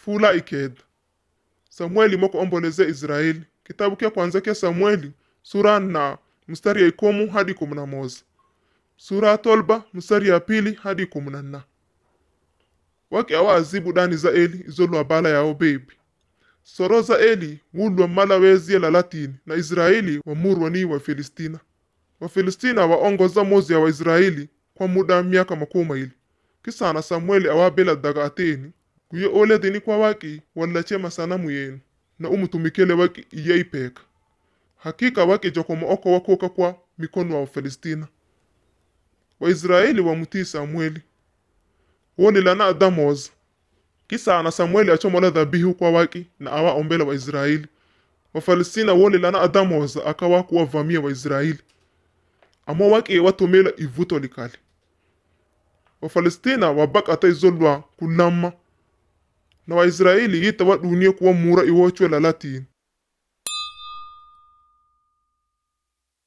fula ikeda samueli moko omboleze israeli kitabu kya kwanza kya samueli sura na mstari ya ikomu hadi kumi na moja sura ya tolba mstari ya pili hadi kumi na nna wake awa azibu dani za eli izolwa bala yao bebi soro za eli wulwa mala wezie la latini na israeli wamurwa ni wa filistina wafilistina waongoza mozi ya waisraeli kwa muda wa miaka makumi maili kisana samueli awabela daga ateni kuye oledini kwa waki wallache masanamu yenu na umutumikele waki iye ipeka hakika waki jokomo oko wakoka kwa mikono wa wafilistina waisraeli wamutii samueli wonilana adamoza kisana samueli achomola dhabihu kwa waki na awa ombela waisraeli wafalistina wonilana adamoza akawa kuwavamia waisraeli amo waki watumila ivuto likali wafalistina wabakata izolwa kulama na waisraeli yita wadunie kuwa mura iwochwe la latini